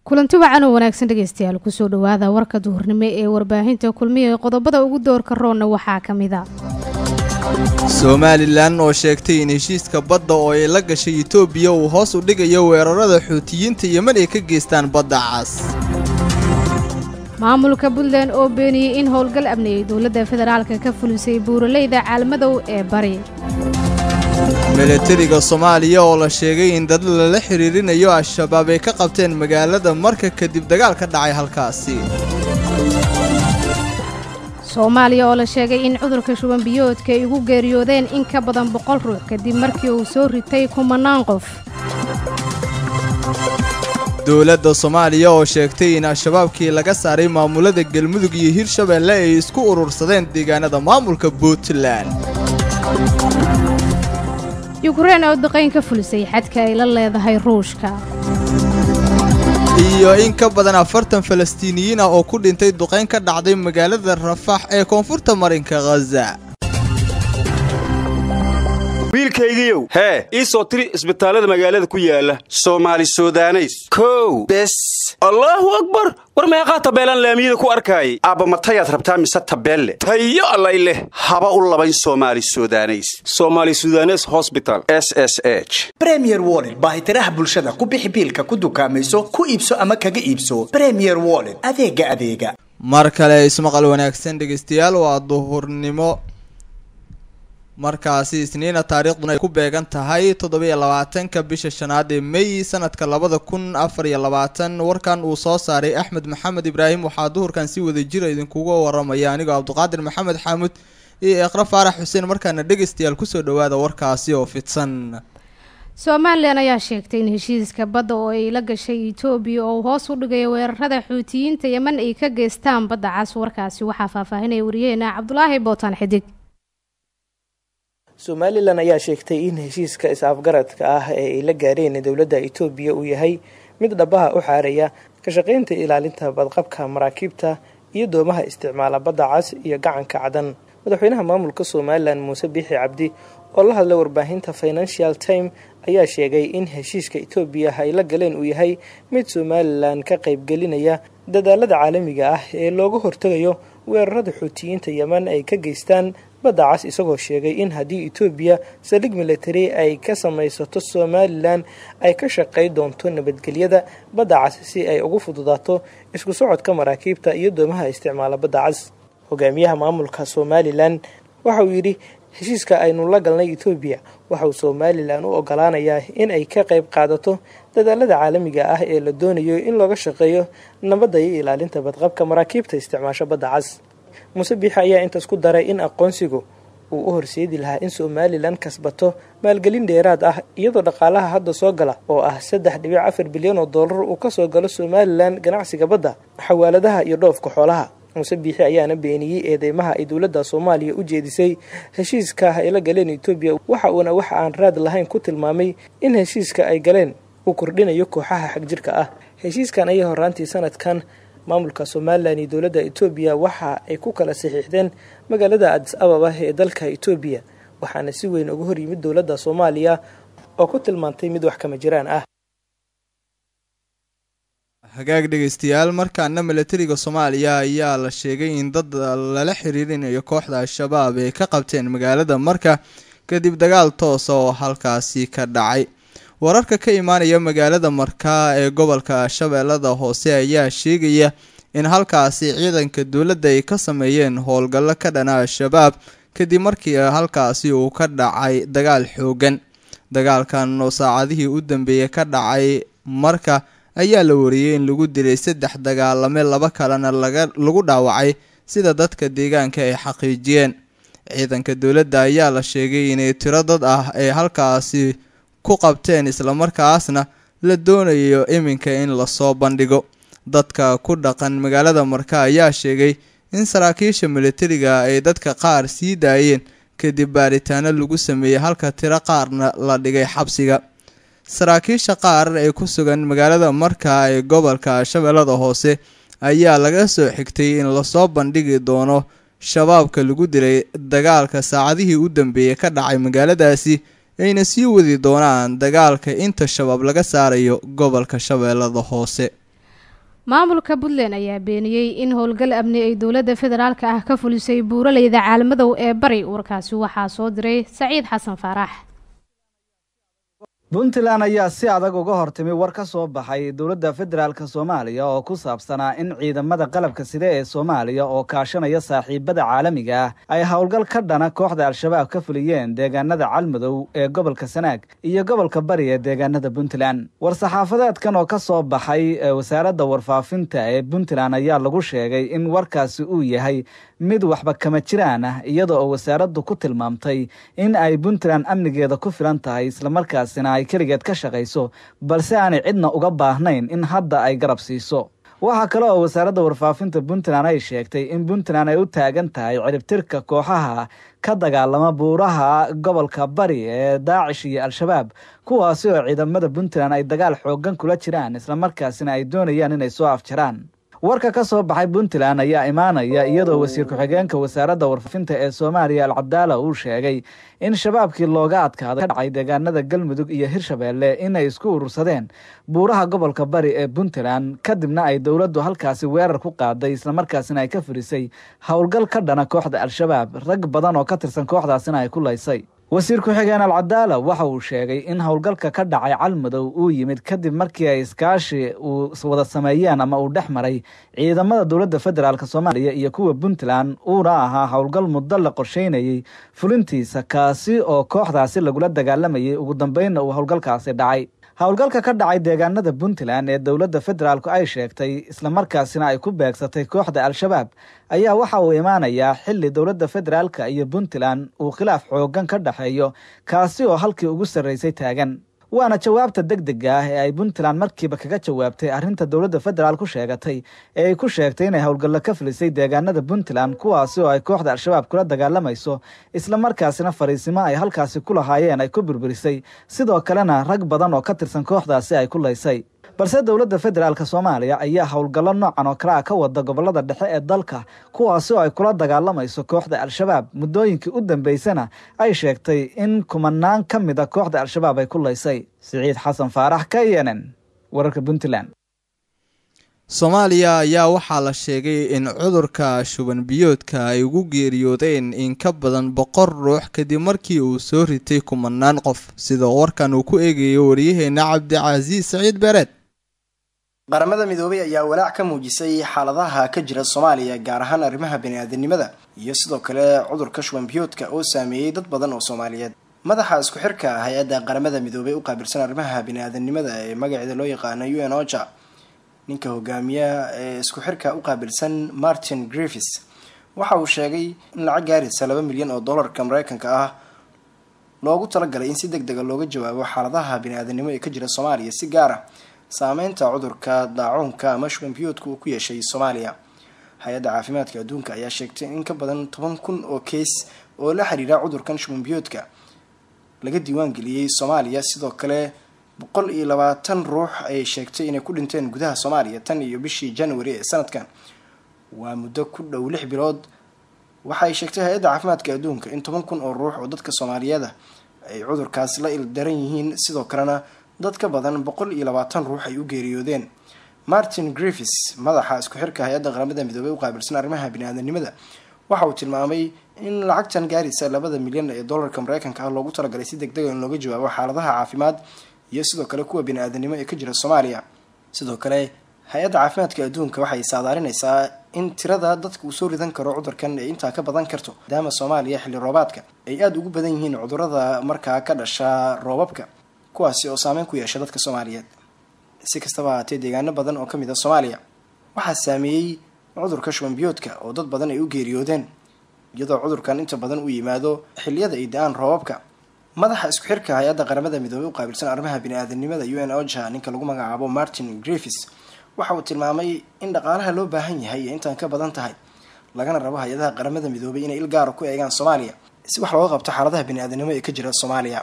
kulanti wacan oo wanaagsan dhegeystayaal kusoo dhawaada warka duhurnimo ee warbaahinta kulmiya ee qodobada ugu doorka roonna waxaa ka mid a somalilan oo sheegtay in heshiiska badda oo ay la gashay etoobiya uu hoos u dhigayo weerarada xuutiyiinta yeman ay ka geystaan badda cas maamulka puntland oo beeniyey in howlgal abniyey dowladda federaalka ka fulisay buuraleyda caalmadow ee bari milatariga soomaaliya oo la sheegay in dad lala xiriirinayo al-shabaab ay ka qabteen magaalada marka kadib dagaal ka dhacay halkaasi soomaaliya oo la sheegay in cudurka shuban biyoodka ay ugu geeriyoodeen in ka badan boqol ruux kadib markii uu soo ritay kumanaan qof dowladda soomaaliya oo sheegtay in al-shabaabkii laga saaray maamulada galmudug iyo hirshabeelle ay isku urursadeen deegaanada maamulka puntland yukrain oo duqayn ka fulisay xadka ay la leedahay ruushka iyo in ka badan afartan falastiiniyiin ah oo ku dhintay duqayn ka dhacday magaalada rafax ee koonfurta marinka khaza wiilkaygiiow hee ii soo tiri isbitaallada magaalada ku yaala soomaali sudaneys kow bes allaahu akbar war meeqaa tabeelaan laamiyada ku arkaayay aabbamatayaad rabtaa mise tabeelle tayo allay leh haba u labayn soomaali sudaneys somaali sudanes hosbital s s h bremier wollet baahitiraha bulshada ku bixi biilka ku dukaamayso ku iibso ama kaga iibso bremier wollet adeega adeega mar kale ismaqal wanaagsan dhegeystayaal waa duhurnimo markaasi isniina taariikhduna ay ku beegan tahay toddobiyo labaatanka bisha shanaad ee may sanadka labada kun afar iyo labaatan warkan uu soo saaray axmed maxamed ibraahim waxaa duhurkan si wada jira idinkuga waramaya anigoo cabdiqaadir maxamed xaamud iyo eeqra faarax xuseen markaana dhegeystayaal kusoo dhawaada warkaasi oo fidsan somalilan ayaa sheegtay in heshiiska badda oo ay la gashay etoobiya oo hoos u dhigayo weerarada xuutiyiinta yeman ay ka geystaan badda cas warkaasi waxaa faahfaahinaya wariyaheena cabdulaahi bootaan xidig somalilan ayaa sheegtay in heshiiska is-afgaradka ah ee ay la gaareen dowladda etoobiya uu yahay mid dhabaha u xaaraya ka shaqaynta ilaalinta badqabka maraakiibta iyo doomaha isticmaala badda cas iyo gacanka cadan madaxweynaha maamulka somalilan muuse biixi cabdi oo la hadlay warbaahinta financial time ayaa sheegay in heshiiska etoobiya ay la galeen uu yahay mid somalilan ka qaybgelinaya dadaalada caalamiga ah ee looga hortegayo weerarada xuutiyiinta yeman ay ka geystaan badda cas isagoo sheegay in haddii etoobiya saldhig military ay ka samaysato somalilan ay ka shaqay doonto nabadgelyada badda cas si ay ugu fududaato isku socodka maraakiibta iyo doomaha isticmaala badda cas hogaamiyaha maamulka somalilan waxa uu yidhi heshiiska aynu la galnay etoobiya waxauu somalilan u ogolaanayaa in ay ka qayb qaadato dadaalada caalamiga ah ee la doonayo in looga shaqeeyo nabadda iyo ilaalinta badqabka maraakiibta isticmaasho badda cas muuse biixi ayaa intaas ku daray in aqoonsigu uu u horseedi lahaa in somalilan kasbato maalgelin dheeraad ah iyadoo dhaqaalaha hadda soo gala oo ah saddex dhibic afar bilyan oo dollar uu kasoo galo somalilan ganacsiga badda xawaaladaha iyo dhoofka xoolaha muuse biixi ayaana beeniyey eedeymaha ay dowladda soomaaliya u jeedisay heshiiska ay la galeen etoobiya waxa uuna wax aan raad lahayn ku tilmaamay in heshiiska ay galeen uu kordhinayo kooxaha xagjirka ah heshiiskan ayaa horaantii sanadkan maamulka somalilan iyo dowladda etoobiya waxa ay ku kala saxiixdeen magaalada adis ababa ee dalka etoobiya waxaana si weyn uga hor yimid dowladda soomaaliya oo ku tilmaantay mid wax kama jiraan ah hagaag dhegeystayaal markaana milatariga soomaaliya ayaa la sheegay in dad lala xiriirinayo kooxda al-shabaab ay ka qabteen magaalada marka kadib dagaal toosa oo halkaasi ka dhacay wararka ka imaanaya magaalada markaa ee gobolka shabeellada hoose ayaa sheegaya in halkaasi ciidanka dowladda ay ka sameeyeen howlgallo ka dhana al-shabaab kadib markii halkaasi uu ka dhacay dagaal xoogan dagaalkan oo saacadihii u dambeeyay ka dhacay marka ayaa la wariyey in lagu dilay saddex dagaalame laba kalena lagu dhaawacay sida dadka deegaanka ay xaqiijiyeen ciidanka dowladda ayaa la sheegay inay tiro dad ah ay halkaasi ku qabteen islamarkaasna la doonayo iminka in lasoo bandhigo dadka ku dhaqan magaalada marka ayaa sheegay in saraakiisha militariga ay dadka qaar sii daayeen kadib baaritaano lagu sameeyey halka tiro qaarna la dhigay xabsiga saraakiisha qaar ee ku sugan magaalada markaa ee gobolka shabeellada hoose ayaa laga soo xigtay in lasoo bandhigi doono shabaabka lagu dilay dagaalka saacadihii u dambeeyey ka dhacay magaaladaasi ayna sii wadi doonaan dagaalka inta shabaab laga saarayo gobolka shabeellada hoose maamulka puntland ayaa beeniyey in howlgal amni ay dowladda federaalka ah ka fulisay buuraleyda caalmadow ee bari warkaasi waxaa soo diray saciid xasan faarax puntland ayaa si adag uga hortimi war ka soo baxay dowladda federaalk soomaaliya oo ku saabsanaa in ciidamada qalabka side ee soomaaliya oo kaashanaya saaxiibada caalamiga ah ay howlgal ka dhana kooxda al-shabaab ka fuliyeen deegaanada calmadow ee gobolka sanaag iyo gobolka bari ee deegaanada puntland war-saxaafadeedkan oo ka soo baxay wasaaradda warfaafinta ee puntland ayaa lagu sheegay in warkaasi uu yahay mid waxba kama jiraan ah iyada oo wasaaraddu ku tilmaamtay in ay puntland amnigeeda ku filan tahay islamarkaasina ay keligeed ka shaqayso balse aanay cidna uga baahnayn in hadda ay garab siiso waxaa kale oo wasaaradda warfaafinta puntland ay sheegtay in puntland ay u taagan tahay ciribtirka kooxaha ka dagaalama buuraha gobolka bari ee daacish iyo al-shabaab kuwaasi oo ciidamada puntland ay dagaal xoogan kula jiraan islamarkaasina ay doonayaan inay soo afjaraan warka ka soo baxay puntland ayaa imaanaya iyadoo wasiir ku-xigeenka wasaaradda warfaafinta ee soomaaliya alcabdaala uu sheegay in shabaabkii looga adkaada ka dhacay deegaanada galmudug iyo hirshabeelle inay isku urursadeen buuraha gobolka bari ee puntland kadibna ay dowladdu halkaasi weerar ku qaaday islamarkaasina ay ka furisay howlgal ka dhana kooxda al-shabaab rag badan oo ka tirsan kooxdaasina ay ku laysay wasiir ku-xigeen alcadaala waxa uu sheegay in howlgalka ka dhacay calmadow uu yimid kadib markii ay iskaashi uu wada sameeyeen ama uu dhex maray ciidamada dowladda federaalk soomaaliya iyo kuwa puntland uuna ahaa howlgal muddo la qorsheynayey fulintiisa kaasi oo kooxdaasi lagula dagaalamayay ugu dambeynna uu howlgalkaasi dhacay howlgalka ka dhacay deegaanada puntland ee dowladda federaalku ay sheegtay islamarkaasina ay ku beegsatay kooxda al-shabaab ayaa waxa uu imaanayaa xili dowladda federaalka iyo puntland uu khilaaf xoogan ka dhexeeyo kaasi oo halkii ugu sarreysay taagan waana jawaabta deg dega ah ee ay puntland markiiba kaga jawaabtay arrinta dowladda federaal ku sheegatay ee ay ku sheegtay inay howlgallo ka filisay deegaanada puntland kuwaasi oo ay kooxda al-shabaab kula dagaalamayso islamarkaasina fariisimo ay halkaasi ku lahaayeen ay ku burburisay sidoo kalena rag badan oo ka tirsan kooxdaasi ay ku laysay balse dowladda federaalk soomaaliya ayaa howlgallo noocan oo kale ah ka wada gobolada dhexe ee dalka kuwaasi oo ay kula dagaalamayso kooxda al-shabaab muddooyinkii u dambeysana ay sheegtay in kumanaan ka mid a kooxda al-shabaab ay ku laysay siciid xasan faarax k n n wararka puntland soomaaliya ayaa waxaa la sheegay in cudurka shuban biyoodka ay ugu geeriyoodeen in ka badan boqol ruux kadib markii uu soo ritay kumanaan qof sidoo warkan uu ku eegayo waryaheena cabdicasiis saciid beereed qaramada midoobay ayaa walaac ka muujisay xaaladaha ka jira soomaaliya gaar ahaan arrimaha bani-aadanimada iyo sidoo kale cudurka shuban biyoodka oo saameeyey dad badan oo soomaaliyeed madaxa isku xirka hay-adda qaramada midoobay u qaabilsan arrimaha bani-aadanimada ee magaceeda loo yaqaana u n oja ninka hogaamiyaha ee isku xirka u qaabilsan martin griffis waxa uu sheegay in lacag gaaraysa laba milyan oo dollarka mareykanka ah loogu talagalay in si deg dega looga jawaabo xaaladaha bani-aadanimo ee ka jira soomaaliya si gaar ah saameynta cudurka daacuunka ama shuban biyoodka uu ku yeeshay soomaaliya hay-adda caafimaadka adduunka ayaa sheegtay in ka badan toban kun oo keys oo la xiriira cudurkan shuban biyoodka laga diiwaan geliyey soomaaliya sidoo kale boqol iyo labaatan ruux ayay sheegtay inay ku dhinteen gudaha soomaaliya tan iyo bishii january ee sanadkan waa muddo ku dhow lix bilood waxaay sheegtay hay-adda caafimaadka adduunka in toban kun oo ruux oo dadka soomaaliyeeda ay cudurkaas la ildaran yihiin sidoo kalena dad ka badan boqol iyo labaatan ruux ay u geeriyoodeen martin griffis madaxa isku xirka hay-adda qaramada midoobey u qaabilsan arrimaha bani-aadanimada waxa uu tilmaamay in lacagtan gaaraysa labada milyan ee dollarka mareykanka ah loogu talagalay si deg dega in looga jawaabo xaaladaha caafimaad iyo sidoo kale kuwa bani-aadanimo ee ka jira soomaaliya sidoo kale hay-adda caafimaadka adduunka waxay saadaarinaysaa in tirada dadka uu soo ridan karo cudurkan ay intaa ka badan karto maadaama soomaaliya xilli roobaadka ay aada ugu badan yihiin cudurada markaa ka dhasha roobabka kuwaasi oo saameyn ku yeesha dadka soomaaliyeed si kastaba ahaatee deegaano badan oo ka mid a soomaaliya waxaa saameeyey cudurka shuban biyoodka oo dad badan ay u geeriyoodeen iyadoo cudurkan inta badan uu yimaado xilliyada ay da-aan roobabka madaxa isku xirka hay-adda qaramada midoobey u qaabilsan arrimaha bani-aadanimada u n oja ninka lagu magacaabo martin griffis waxa uu tilmaamay in dhaqaalaha loo baahan yahay ee intaan ka badan tahay lagana rabo hay-adaha qaramada midoobay inay il gaara ku eegaan soomaaliya si wax looga qabto xaaladaha bani-aadanimo ee ka jira soomaaliya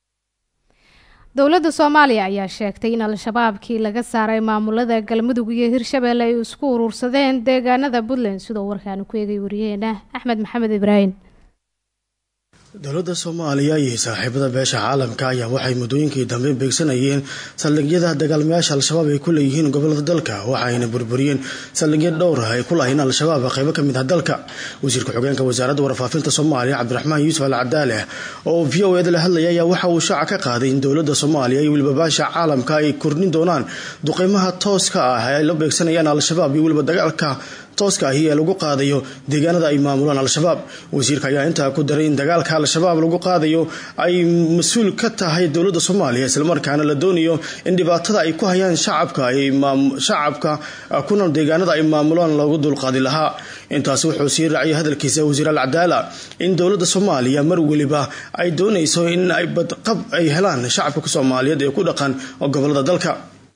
dowladda soomaaliya ayaa sheegtay in al-shabaabkii laga saaray maamulada galmudug iyo hirshabeelle ay isku urursadeen deegaanada puntland sidoo warkaanu ku eegay wariyaheena axmed maxamed ibraahim dowladda soomaaliya iyo saaxiibada beesha caalamka ayaa waxay muddooyinkii dambe beegsanayeen saldhigyada dagaalmayaasha al-shabaab ay ku leeyihiin gobolada dalka waxayna burburiyeen saldhigyo dhowr ah ay ku lahayn al-shabaab qaybo ka mid ah dalka wasiirka xogeenka wasaaradda warfaafinta soomaaliya cabdiraxmaan yuusuf al cadaale oo v o eda la hadlaya ayaa waxa uu shaaca ka qaaday in dowladda soomaaliya iyo weliba beesha caalamka ay kordhin doonaan duqeymaha tooska ah ee ay la beegsanayaan al-shabaab iyo weliba dagaalka tooska ahi ee lagu qaadayo deegaanada ay maamulaan al-shabaab wasiirka ayaa intaa ku daray in dagaalka al-shabaab lagu qaadayo ay mas-uul ka tahay dowladda soomaaliya islamarkaana la doonayo in dhibaatada ay ku hayaan shacabka shacabka kuna deegaanada ay maamulaan loogu dulqaadi lahaa intaasi wuxuu sii raaciyay hadalkiisa wasiir al cadaala in dowladda soomaaliya mar weliba ay doonayso in ay badqab ay helaan shacabka soomaaliyeed ee ku dhaqan gobolada dalka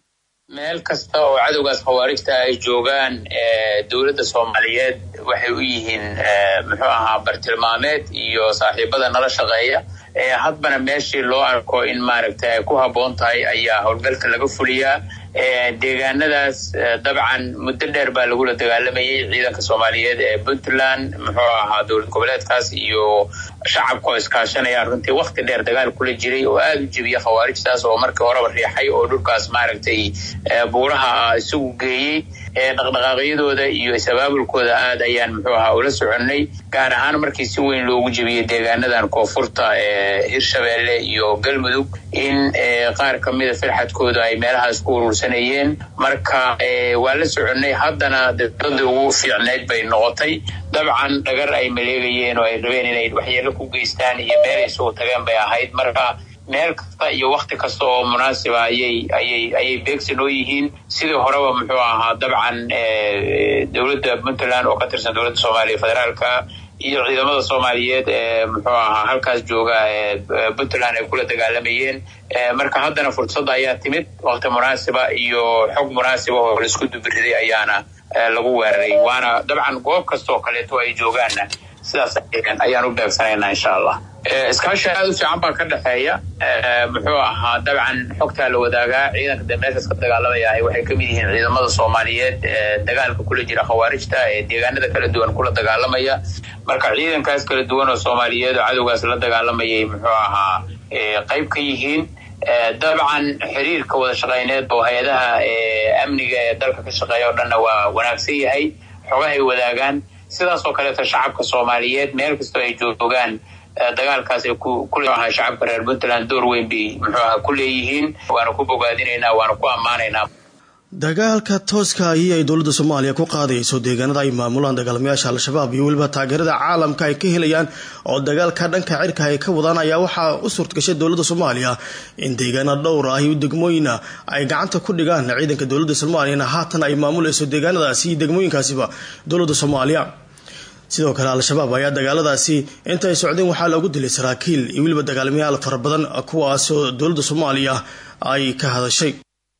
meel kasta oo cadowgaas khawaarijta ay joogaan dowladda soomaaliyeed waxay u yihiin muxuu ahaa bartilmaameed iyo saaxiibada nala shaqeeya hadbana meeshii loo arko in maaragta ay ku habboon tahay ayaa howlgalka laga fuliyaa deegaanadaas dabcan muddo dheer baa lagula dagaalamayay ciidanka soomaaliyeed ee puntland muxuu ahaa dowlad goboleedkaas iyo shacabka oo iskaashanayaan runtii wakti dheer dagaal kula jiray oo aada u jebiya khawaarijtaas oo markii horeba riixay oo dhulkaas maaragtay buuraha isagu geeyey dhaqdhaqaaqyadooda iyo is-abaabulkooda aad ayaan muxuu ahaa ula soconnay gaar ahaan markii si weyn loogu jebiyey deegaanadan koonfurta ee hirshabeelle iyo galmudug in qaar ka mida firxadkooda ay meelahaas ku urursanayeen marka waa la soconnay haddana dowladda ugu fiicnayd bay noqotay dabcan dhagar ay maleegayeen oo ay rabeen inay waxyeelo ku geystaan iyo meel ay isugu tageen bay ahayd marka meel kasta iyo wakti kasta oo munaasiba ayay ayay ayay beegsan oo yihiin sidii horeba muxuu ahaa dabcan dowladda puntland oo ka tirsan dowladda soomaaliya federaalka iyo ciidamada soomaaliyeed ee muxuu ahaa halkaas jooga puntland ay kula dagaalamayeen marka haddana fursadda ayaa timid wakti munaasiba iyo xog munaasiba oo laisku dubiriday ayaana lagu weeraray waana dabcan goob kastaoo kaleeto ay joogaanna sidaas ayaan u beegsanaynaa insha allah iskaashi aada u fiican baa ka dhexeeya muxuu ahaa dabcan xogtaa la wadaagaa ciidanka de meeshaas ka dagaalamaya waxay kamid yihiin ciidamada soomaaliyeed dagaalka kula jira khawaarijta ee deegaanada kala duwan kula dagaalamaya marka ciidankaas kala duwan oo soomaaliyeed oo cadowgaas la dagaalamayay muxuu ahaa qayb ka yihiin dabcan xiriirka wada shaqeyneed oo hay-adaha amniga ee dalka ka shaqeeya oo dhanna waa wanaagsan yahay xogahay wadaagaan sidaas oo kaleeto shacabka soomaaliyeed meel kastoo ay joogaan dagaalkaas ay kulahaa shacabka reer puntland door weyn bay muxuu aha ku leeyihiin waana ku bogaadinaynaa waana ku ammaanaynaa dagaalka tooska ahi ay dowladda soomaaliya ku qaadayso deegaanada ay maamulaan dagaalmayaasha al-shabaab iyo weliba taageerada caalamka ay ka helayaan oo dagaalka dhanka cirka ay ka wadaan ayaa waxaa u suurtagashay dowladda soomaaliya in deegaana dhowr ah iyo degmooyina ay gacanta ku dhigaan ciidanka dowladda soomaaliyana haatan ay maamulayso deegaanadaasi iyo degmooyinkaasiba dowladda soomaaliya sidoo kale al-shabaab ayaa dagaaladaasi inta ay socdeen waxaa loogu dilay saraakiil iyo weliba dagaalamayaal fara badan kuwaasoo dowladda soomaaliya ay ka hadashay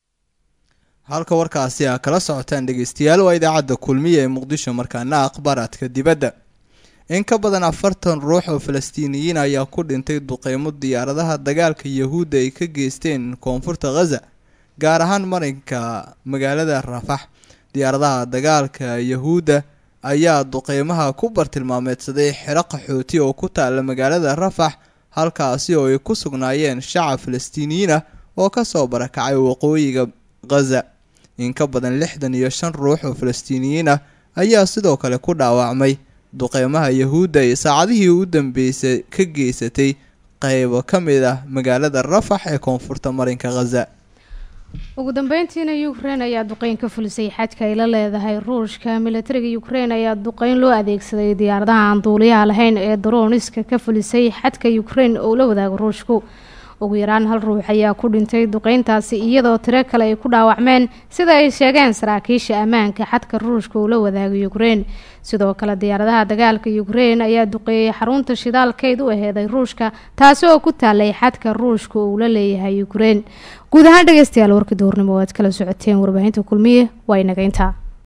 halka warkaasi a kala socotaan dhegeystayaal waa idaacadda kulmiya ee muqdisho markaana akhbaaraadka dibadda in ka badan afartan ruux oo falastiiniyiin ayaa ku dhintay duqeymo diyaaradaha dagaalka yahuudda ay ka geysteen koonfurta khaza gaar ahaan marinka magaalada rafax diyaaradaha dagaalka yahuudda ayaa duqeymaha ku bartilmaameedsaday xero qaxooti oo ku taala magaalada rafax halkaasi oo ay ku sugnaayeen shacab falastiiniyiin ah oo kasoo barakacay waqooyiga khaza in ka badan lixdan iyo shan ruux oo falastiiniyiin ah ayaa sidoo kale ku dhaawacmay duqeymaha yahuudda ee saacadihii u dambeysay ka geysatay qeybo ka mid ah magaalada rafax ee koonfurta marinka khaza ugu dambeyntiina ukrein ayaa duqeyn ka fulisay xadka ay la leedahay ruushka milatariga ukrein ayaa duqeyn loo adeegsaday diyaaradaha aan duuliyaha lahayn ee darooniska ka fulisay xadka ukrein oo la wadaago ruushku ugu yaraan hal ruux ayaa ku dhintay duqeyntaasi iyadoo tiro kale ay ku dhaawacmeen sida ay sheegeen saraakiisha ammaanka xadka ruushka uu la wadaago ukrein sidoo kale diyaaradaha dagaalka ukrein ayaa duqeeyey xarunta shidaalkeyd u aheeday ruushka taasi oo ku taalay xadka ruushka uu la leeyahay ukrein guud ahaan dhegeystayaal warkii duurnimo o aad kala socoteen warbaahinta kulmiye waa inaga intaa